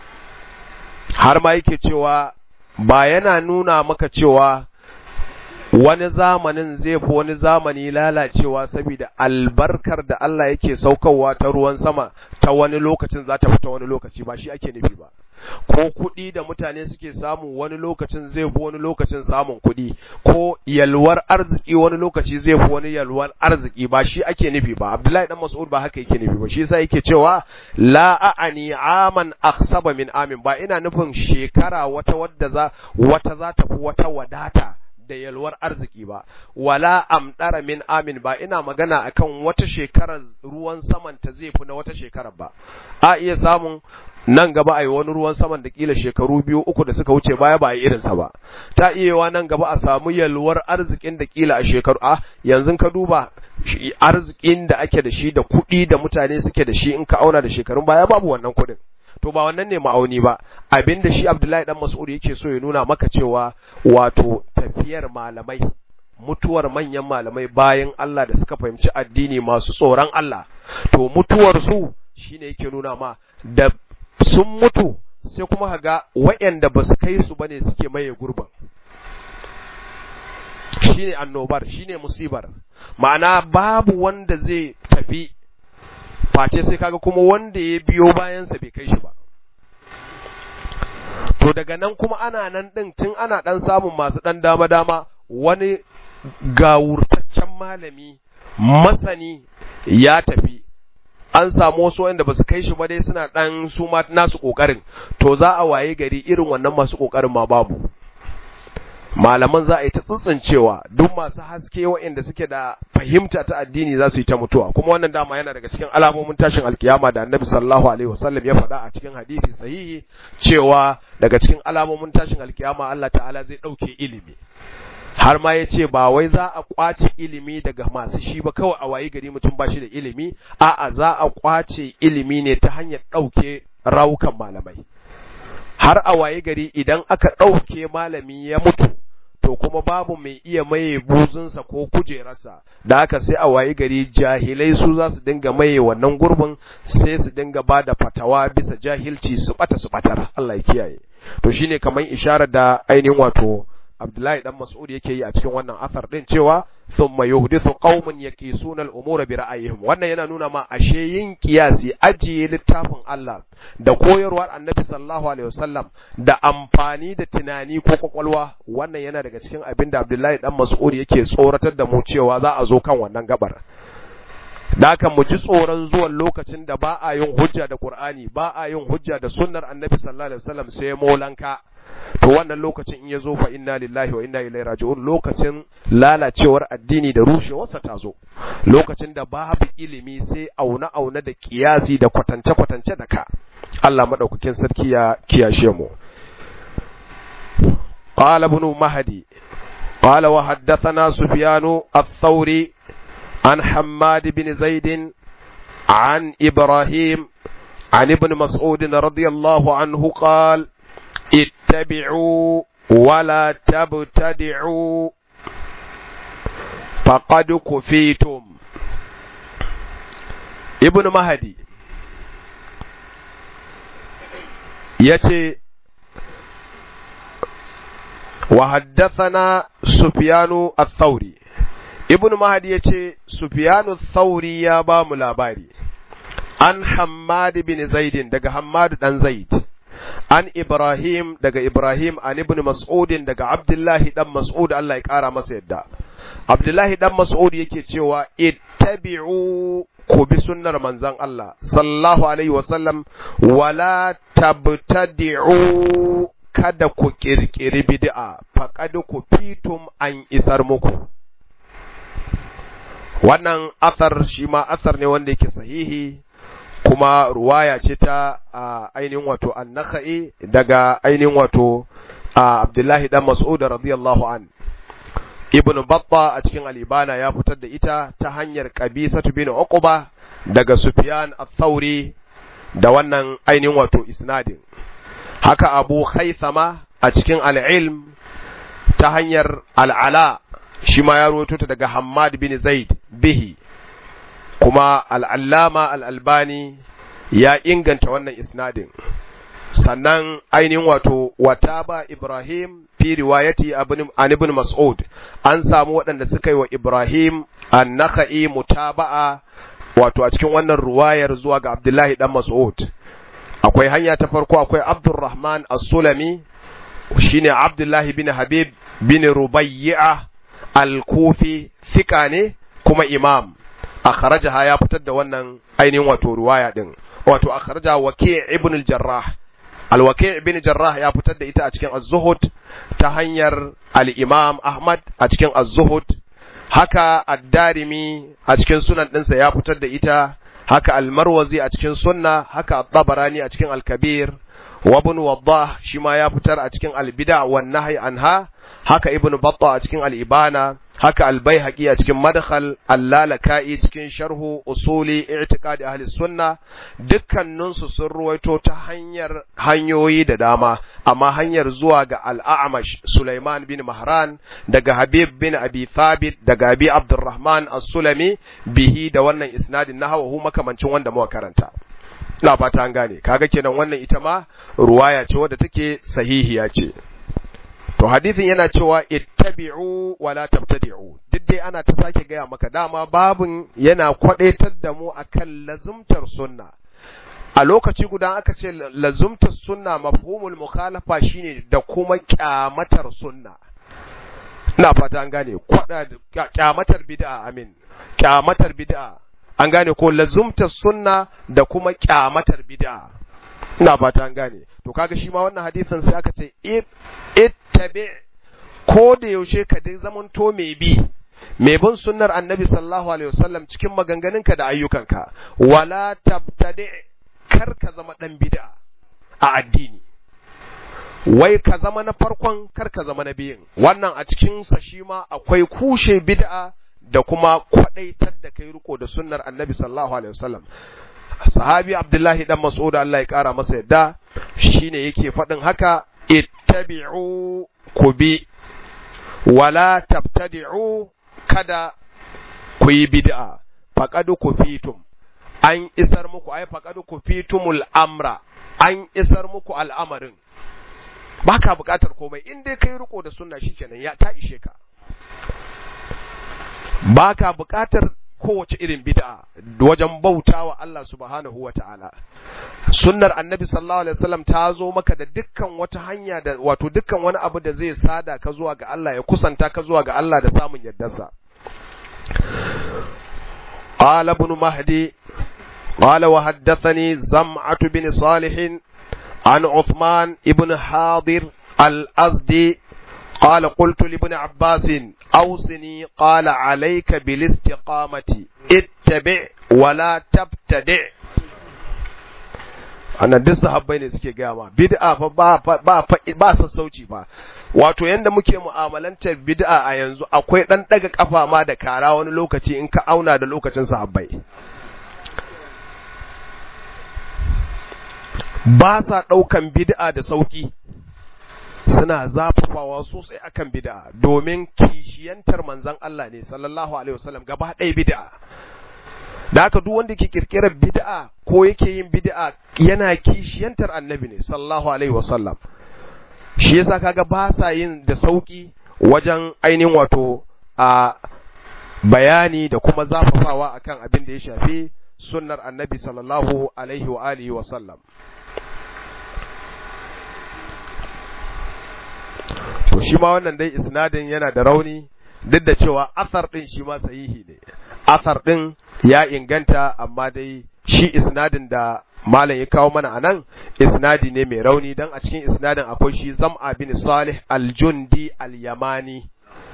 har ma yake cewa ba yana nuna maka cewa wani zamanin zai fi wani zamani lalacewa saboda albarkar da Allah yake saukarwa ta ruwan sama ta wani lokacin za ta fita wani lokaci ba shi ake nufi ba ko kuɗi da mutane suke samu wani lokacin zai fi wani lokacin samun kuɗi ko yalwar arziki wani lokaci zai fi wani yalwar arziki ba shi ake nufi ba Abdullahi dan Mas'ud ba haka yake nufi ba shi yasa yake cewa la a'ani aman akhsaba min amin ba ina nufin shekara wata wadda za wata za ta fi wata wadata da yalwar arziki ba wala amdara min amin ba ina magana akan wata shekarar ruwan saman ta zai fi na wata shekarar ba a iya samun nan gaba a yi wani ruwan saman da kila shekaru biyu uku da suka wuce baya ba a yi irinsa ba ta iya yawa nan gaba a samu yalwar arzikin da kila a shekaru a yanzu ka duba arzikin da ake da shi da kuɗi da mutane suke da shi in ka auna da shekarun baya babu wannan kuɗin to ba wannan ne ma'auni ba abinda shi Abdullahi dan Mas'ud yake so ya nuna maka cewa wato tafiyar malamai mutuwar manyan malamai bayan Allah da suka fahimci addini masu tsoron Allah to mutuwar su shine yake nuna ma da sun mutu sai kuma haga waɗanda ba su kai su bane suke maye gurbin shine annobar shine musibar ma'ana babu wanda zai tafi face sai kaga kuma wanda ya biyo bayansa bai kai shi ba to daga nan kuma ana nan ɗin tun ana ɗan samun masu ɗan dama-dama wani gawurtaccen malami masani ya tafi an samu wasu wanda ba su kai shi ba dai suna ɗan su ma nasu ƙoƙarin to za a waye gari irin wannan masu ƙoƙarin ma babu malaman za a yi ta tsintsincewa duk masu haske waɗanda suke da fahimta ta addini za su yi ta mutuwa kuma wannan dama yana daga cikin alamomin tashin alkiyama da annabi sallallahu alaihi wasallam ya faɗa a cikin hadisi sahihi cewa daga cikin alamomin tashin alkiyama Allah ta'ala zai ɗauke ilimi har ma ya ce ba wai za a kwace ilimi daga masu shi ba kawai a wayi gari mutum ba shi da ilimi a'a za a kwace ilimi ne ta hanyar ɗauke rawukan malamai har a waye gari idan aka ɗauke malami ya mutu to kuma babu mai iya maye buzunsa ko kujerarsa da haka sai a waye gari jahilai su za su dinga maye wannan gurbin sai su dinga ba da fatawa bisa jahilci su bata su batar Allah ya kiyaye to shine kamar isharar da ainihin wato Abdullahi dan Mas'ud yake yi a cikin wannan athar din cewa thumma yuhdithu qauman yaqisuna al-umura bi ra'ayihim wannan yana nuna ma ashe yin kiyasi ajiye littafin Allah da koyarwar Annabi sallallahu alaihi wasallam da amfani da tunani ko kwakwalwa wannan yana daga cikin abin da Abdullahi dan Mas'ud yake tsoratar da mu cewa za a zo kan wannan gabar da haka mu ji tsoron zuwan lokacin da ba a yin hujja da Qur'ani ba a yin hujja da sunnar Annabi sallallahu alaihi wasallam sai molanka to wannan lokacin in ya zo fa inna lillahi wa inna ilaihi raji'un lokacin lalacewar addini da rushewarsa ta zo lokacin da babu ilimi sai auna auna da kiyasi da kwatance kwatance da ka Allah madaukakin sarki ya kiyashe mu قال ابن مهدي قال وحدثنا سفيان الثوري عن حماد بن زيد عن إبراهيم عن ابن مسعود رضي الله عنه قال اتبعوا ولا تبتدعوا فقد كفيتم ابن مهدي يتي وحدثنا سفيان الثوري ابن مهدي يتي سفيان الثوري يا بام لاباري عن حماد بن زيد دغ حماد دان زيد an Ibrahim daga Ibrahim an ibn Mas'udin daga Abdullahi dan Mas'ud Allah ya kara masa yadda Abdullahi dan Mas'ud yake cewa ittabi'u ku bi sunnar manzon Allah sallallahu alaihi wasallam wala tabtadi'u kada ku kirkiri bid'a faqad ku fitum an isar muku wannan asar shi ma asar ne wanda yake sahihi kuma ruwaya ce ta ainihin wato annaka'i daga ainihin wato Abdullahi dan Mas'ud radiyallahu an Ibn Batta a cikin al-Ibana ya fitar da ita ta hanyar Qabisatu bin Uqba daga Sufyan ath-Thauri da wannan ainihin wato isnadin haka Abu Khaythama a cikin al-Ilm ta hanyar al-Ala shi ma ya rawaito ta daga Hammad bin Zaid bihi kuma al'allama al'albani ya inganta wannan isnadin sannan ainihin wato wata ba Ibrahim fi riwayati an ibn Mas'ud an samu waɗanda suka yi wa Ibrahim an naka'i mutaba'a wato a cikin wannan ruwayar zuwa ga Abdullahi dan Mas'ud akwai hanya ta farko akwai Abdurrahman as-Sulami shine Abdullahi bin Habib bin Rubayya al-Kufi fika ne kuma imam akhrajaha ya fitar da wannan ainihin wato ruwaya din wato akhraja waki' ibn al-jarrah al-waki' ibn jarrah ya fitar da ita a cikin az-zuhud ta hanyar al-imam ahmad a cikin az-zuhud haka ad-darimi a cikin sunan ɗinsa ya fitar da ita haka al-marwazi a cikin sunna haka at-tabarani a cikin al-kabir wa ibn waddah shi ma ya fitar a cikin al-bid'a wan nahy anha haka ibn batta a cikin al-ibana haka al-baihaqi a cikin madkhal al-lalaka'i cikin sharhu usuli i'tiqad ahli sunna dukkanin su sun ruwaito ta hanyar hanyoyi da dama amma hanyar zuwa ga al-a'mash Sulaiman bin Mahran daga Habib bin Abi Thabit daga Abi Abdurrahman as-Sulami bihi da wannan isnadin nahawu makamancin wanda muka karanta ina fata an gane kaga kenan wannan ita ma ruwaya ce wadda take sahihiya ce to hadisin yana cewa ittabi'u wa la tabtadi'u duk dai ana ta sake gaya maka dama babun yana kwadaitar da mu akan lazumtar sunna a lokaci guda aka ce lazumtar sunna mafhumul mukhalafa shine da kuma kyamatar sunna ina fata an gane kwada kyamatar bid'a amin kyamatar bid'a an gane ko lazumtar sunna da kuma kyamatar bid'a ina fata an gane to kaga shi ma wannan hadisin sai aka ce ittabi ko da yaushe ka dai zamanto mai bi mai bin sunnar annabi sallallahu alaihi wasallam cikin maganganunka da ayyukanka wala tabtadi kar ka zama dan bid'a a addini wai ka zama na farkon kar ka zama na biyun wannan a cikin sa shi ma akwai kushe bid'a da kuma kwadaitar da kai riko da sunnar annabi sallallahu alaihi wasallam sahabi abdullahi dan mas'ud Allah ya kara masa yadda shine yake faɗin haka ittabi'u kubi wala tabtadi'u kada ku yi bid'a faqad kufitum an isar muku ai faqad kufitumul amra an isar muku al'amarin baka buƙatar komai in dai kai riko da sunna shikenan ya ta ishe ka baka buƙatar kowace irin bid'a wajen bautawa Allah subhanahu wa ta'ala sunnar annabi sallallahu alaihi wasallam ta zo maka da dukkan wata hanya da wato dukkan wani abu da zai sada ka zuwa ga Allah ya kusanta ka zuwa ga Allah da samun yardarsa قال ابن مهدي قال وحدثني زمعة بن صالح عن عثمان ابن حاضر الأزدي قال قلت لابن عباس أوصني قال عليك بالاستقامة اتبع ولا تبتدع ana duk sahabbai ne suke gaya ma bid'a fa ba ba ba sassauci fa wato yanda muke mu'amalantar bid'a a yanzu akwai dan daga kafa ma da kara wani lokaci in ka auna da lokacin sahabbai ba sa daukan bid'a da sauki suna zafafawa sosai akan bid'a domin kishiyantar manzon Allah ne sallallahu alaihi wasallam gaba ɗaya bid'a da haka duk wanda ke kirkirar bid'a ko yake yin bid'a yana kishiyantar annabi ne sallallahu alaihi wasallam shi yasa kaga ba sa yin da sauki wajen ainihin wato a bayani da kuma zafafawa akan abin da ya shafi sunnar annabi sallallahu alaihi wa alihi wa sallam to shi ma wannan dai isnadin yana da rauni duk da cewa asar din shi ma sahihi ne asar din ya inganta amma dai shi isnadin da malam ya kawo mana anan isnadi ne mai rauni dan a cikin isnadin akwai shi zam'a bin salih al-jundi al-yamani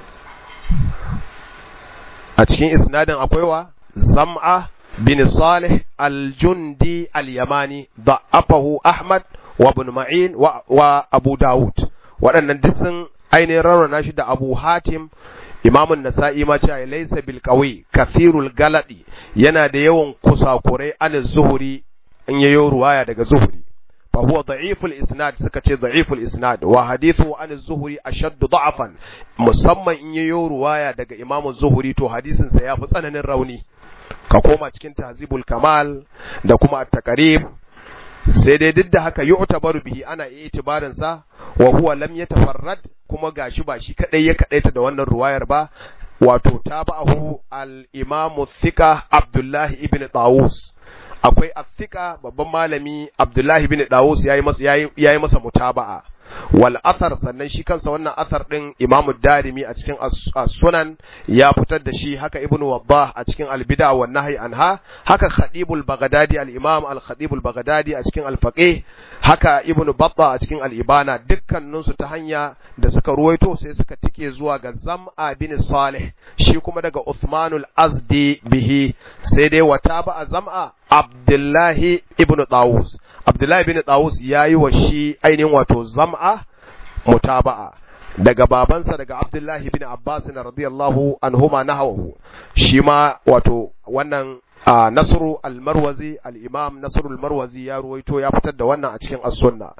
a cikin isnadin akwai wa zam'a bin salih al-jundi al-yamani da'afahu ahmad wa ibn ma'in wa, wa abu dawud waɗannan duk sun ainihin rarrana shi da abu hatim imamun nasa'i ma cewa laysa bil qawi kathirul galadi yana da yawan kusakurai an zuhuri in yayo ruwaya daga zuhuri fa huwa da'iful isnad suka ce da'iful isnad wa hadithu an zuhuri ashaddu da'afan musamman in yayo ruwaya daga imamu zuhuri to hadisin sa yafi tsananin rauni ka koma cikin tahzibul kamal da kuma at-taqrib sai dai duk da haka yu'tabaru bihi ana iya itibarin sa wa huwa lam yatafarrad kuma gashi ba shi kadai ya kadaita da wannan ruwayar ba wato tabahu al-imam thika Abdullah ibn Tawus akwai athika babban malami Abdullah ibn Tawus yayi masa yayi yayi masa mutaba'a wal athar sannan shi kansa wannan athar din Imam Darimi a cikin As-Sunan ya fitar da shi haka Ibn Waddah a cikin Al-Bid'a wan Nahy anha haka Khatibul Baghdadi al-Imam Al-Khatibul Baghdadi a cikin Al-Faqih haka Ibn Battah a cikin Al-Ibana dukkanin su ta hanya da suka ruwaito sai suka tike zuwa ga Zam'a bin Salih shi kuma daga Uthmanul Azdi bihi sai dai wata ba a Zam'a Abdullahi ibn Tawus Abdullahi ibn Tawus yayi wa shi ainihin wato Zam'a mutaba'a daga babansa daga Abdullahi ibn Abbas radiyallahu anhuma nahawu shi ma wato wannan Nasru al-Marwazi al-Imam Nasru al-Marwazi ya ruwaito ya fitar da wannan a cikin as-Sunna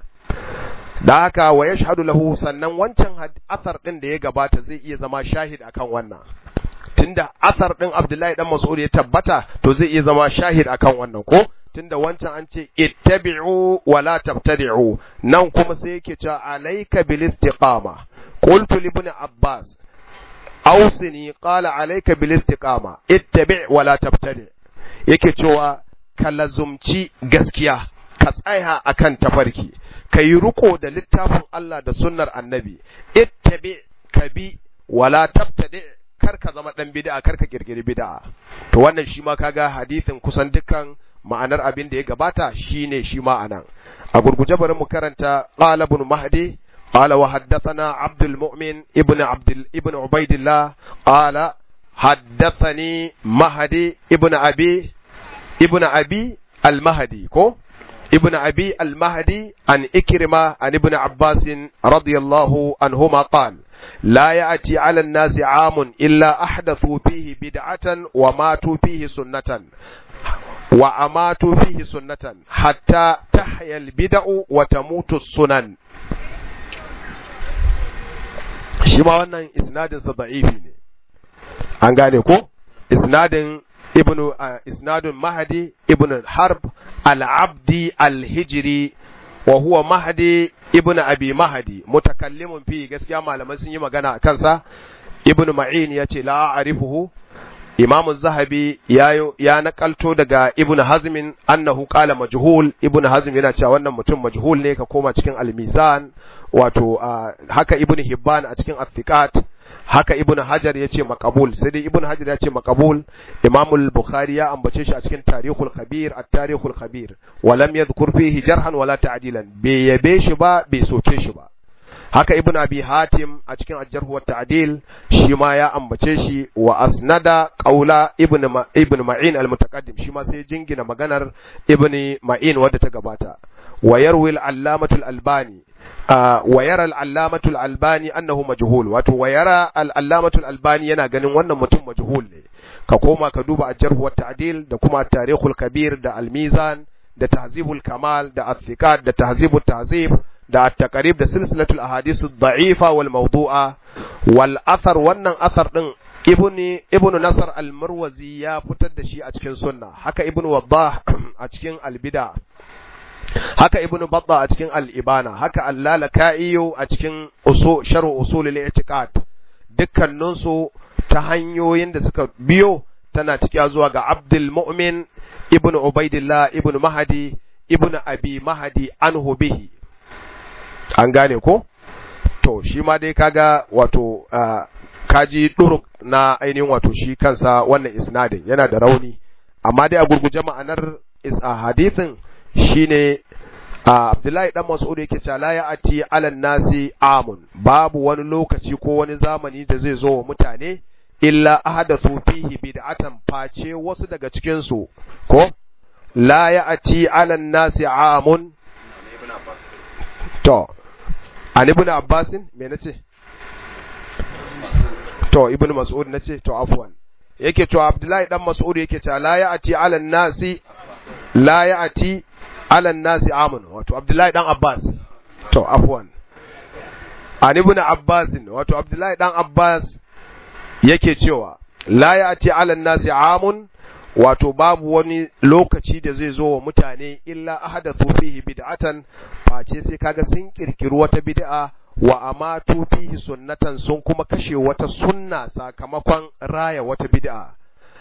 da haka wa yashhadu lahu sannan wancan asar din da ya gabata zai iya zama shahid akan wannan tunda asar din Abdullahi dan Mas'ud ya tabbata to zai iya zama shahid akan wannan ko tunda wancan an ce ittabi'u wa la tabtadi'u nan kuma sai yake cewa alayka bil istiqama qultu li ibn Abbas awsini qala alayka bil istiqama ittabi' wa la tabtadi' yake cewa ka lazumci gaskiya ka tsaya akan tafarki ka yi riko da littafin Allah da sunnar annabi ittabi ka bi wala tabtadi kar ka zama dan bid'a kar ka kirkiri bid'a to wannan shi ma kaga hadisin kusan dukkan ma'anar abin da ya gabata shine shi ma anan a gurguje bari mu karanta qala ibn mahdi قال وحدثنا عبد المؤمن ابن عبد ابن عبيد الله قال حدثني مهدي ابن ابي ابن ابي المهدي كو ابن ابي المهدي عن اكرمه عن ابن عباس رضي الله عنهما قال لا ياتي على الناس عام الا احدثوا فيه بدعه وماتوا فيه سنه وأماتوا فيه سنة حتى تحيا البدع وتموت السنن shi ma wannan isnadinsa da'ifi ne an gane ko isnadin ibnu isnadun mahdi ibnu harb al-abdi al-hijri wa huwa mahdi ibnu abi mahdi mutakallimun fi gaskiya malamai sun yi magana a kansa ibnu ma'in yace la a'rifuhu imam zahabi ya ya nakalto daga ibn hazmin annahu qala majhul ibn hazm yana cewa wannan mutum majhul ne ka koma cikin al-mizan wato haka ibn hibban a cikin athiqat haka ibn hajar ya ce makabul sai dai ibn hajar ya ce makabul imamul bukhari ya ambace shi a cikin tarihul khabir at tarihul khabir wa lam yadhkur fihi jarhan wala ta'dilan bai yabe shi ba bai soke shi ba haka ibn abi hatim a cikin ajjarh wa ta'dil shi ma ya ambace shi wa asnada qaula ibn ma, ibn ma'in al mutaqaddim shi ma sai jingina maganar ibn ma'in wadda ta gabata wa yarwi al allamatu al albani wa yara al allamatu al albani annahu majhul wato wa yara al allamatu al albani yana ganin wannan mutum majhul ne ka koma ka duba ajjarh wa ta'dil da kuma tarikhul kabir da al mizan da tahzibul kamal da athiqat da tahzibut tahzib da at-taqrib da silsilatul ahadith ad-da'ifa wal mawdu'a wal athar wannan athar din ibni ibnu nasr al-marwazi ya fitar da shi a cikin sunna haka ibnu waddah a cikin al-bid'a haka ibnu batta a cikin al-ibana haka al-lalaka'i a cikin usul sharh usul al-i'tiqad dukkanin su ta hanyoyin da suka biyo tana cikiya zuwa ga abdul mu'min ibnu ubaidillah ibnu mahdi ibnu abi mahdi anhu bihi an gane ko to shi ma dai kaga wato kaji duruk na ainihin wato shi kansa wannan isnadin yana da rauni amma dai a gurguje ma'anar hadithin shine Abdullahi dan Mas'ud yake cewa la ya'ti 'alan nasi amun babu wani lokaci ko wani zamani da zai zo wa mutane illa ahadathu fihi bid'atan face wasu daga cikin su ko la ya'ti 'alan nasi amun to an ibn abbasin me nace to ibn mas'ud nace to afwan yake cewa abdullahi dan mas'ud yake cewa la ya'ti 'ala nasi la ya'ti 'ala nasi amun wato abdullahi dan abbas to afwan an ibn abbasin wato abdullahi dan abbas yake cewa la ya'ti 'ala nasi amun wato babu wani lokaci da zai zo wa mutane illa ahadathu fihi bid'atan face sai kaga sun kirkiri wata bid'a wa amatu fihi sunnatan sun kuma kashe wata sunna sakamakon raya wata bid'a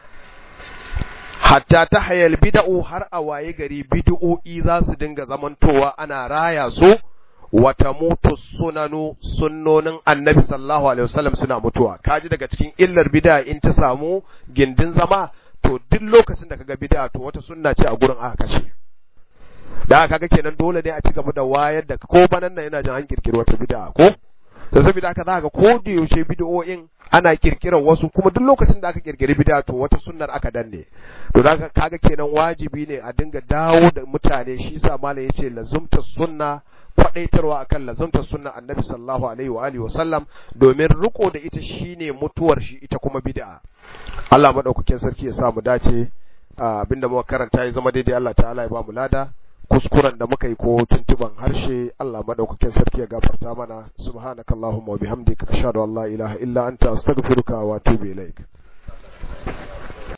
hatta ta hayal bid'u har a waye gari bid'o'i za su dinga zamantowa ana raya su wata mutu sunanu sunnonin annabi sallallahu alaihi wasallam suna mutuwa kaji daga cikin illar bid'a in ta samu gindin zama to duk lokacin da kaga bid'a to wata sunna ce a gurin aka kashe da kaga kenan dole ne a ci gaba da wayar da ko banan nan yana jin an kirkiri wata bid'a ko to saboda haka za ka ko da yaushe bid'o'in ana kirkirar wasu kuma duk lokacin da aka kirkiri bid'a to wata sunnar aka danne to da kaga kenan wajibi ne a dinga dawo da mutane shi yasa malam yace lazumta sunna kwadaitarwa akan lazumta sunna annabi sallallahu alaihi wa alihi wasallam domin riko da ita shine mutuwar shi ita kuma bid'a Allah madaukakin sarki ya sa mu dace abinda muka karanta ya zama daidai Allah ta'ala ya ba mu lada kuskuren da muka yi ko tuntuban harshe Allah madaukakin sarki ya gafarta mana subhanakallahumma wa bihamdika ashhadu an la ilaha illa anta astaghfiruka wa atubu ilaik